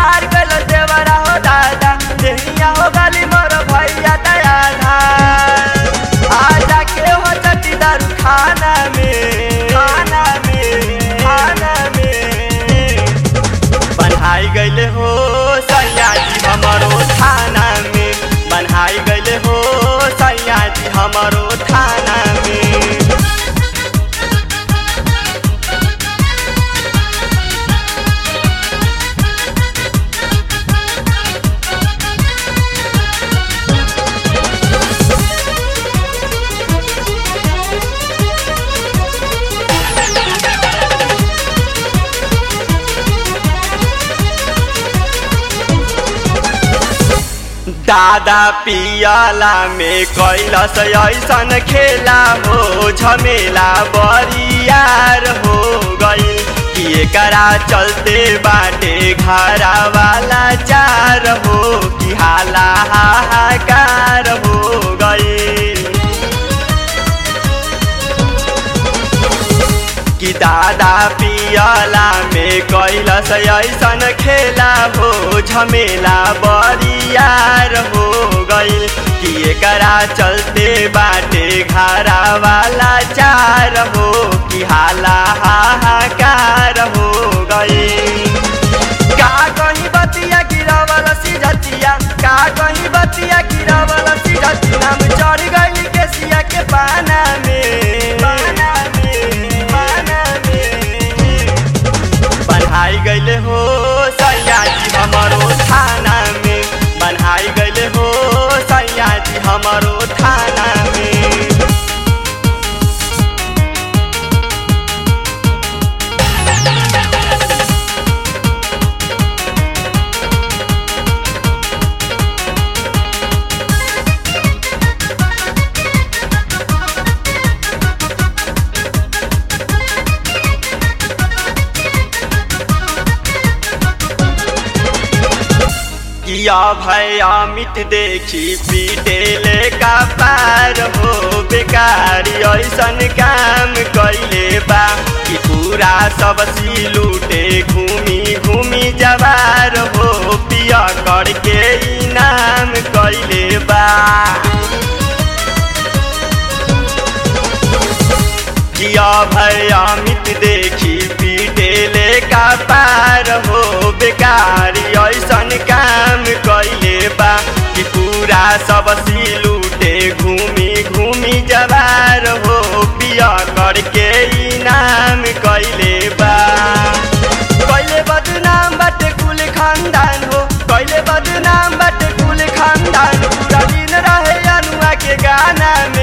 बिगाड़ गल देवरा हो दादा देहिया हो गली मोर भैया दया आजा के हो चटी दारू खाना में खाना में खाना में बन्हाई गईले हो सैया जी हमारो थाना में बन्हाई गईले हो सैया जी हमारो थाना में दादा पियाला में कैलस ऐसन खेला हो झमेला बरियार हो गई कि एकरा चलते बाटे घरा वाला चार हो कि हाला हाहाकार हो गई कि दादा पियला में कैलस ऐसन खेला हो झमेला बरियार हो गईल कि एकरा चलते बाटे घरा वाला चार हो कि हाला हाहाकार हो गईल का कहीं बतिया गिरावल सिझतिया का कहीं बतिया गिरावल सिझतिया नाम चढ़ गई केसिया के पाना में पाना में पाना में बन्हाई गईले हो सैया जी हमारो थाना में बन्हाई गईले हो सैया जी हमारो थाना में किया भय अमित देखी पीटेले का पार हो बेकार ऐसन काम कैले बा कि पूरा सब सी लूटे घूमी घूमी जवार हो पिया करके इनाम कैले बा किया भय अमित देखी पीटेले का पार हो बेकार ऐसन काम कैले बा कि पूरा सब सी लूटे घूमी घूमी जवार हो पिया करके इनाम कैले बा कैले बदनाम बाटे कुल खानदान हो कैले बदनाम बाटे कुल खानदान पूरा दिन रहे अनुआ के गाना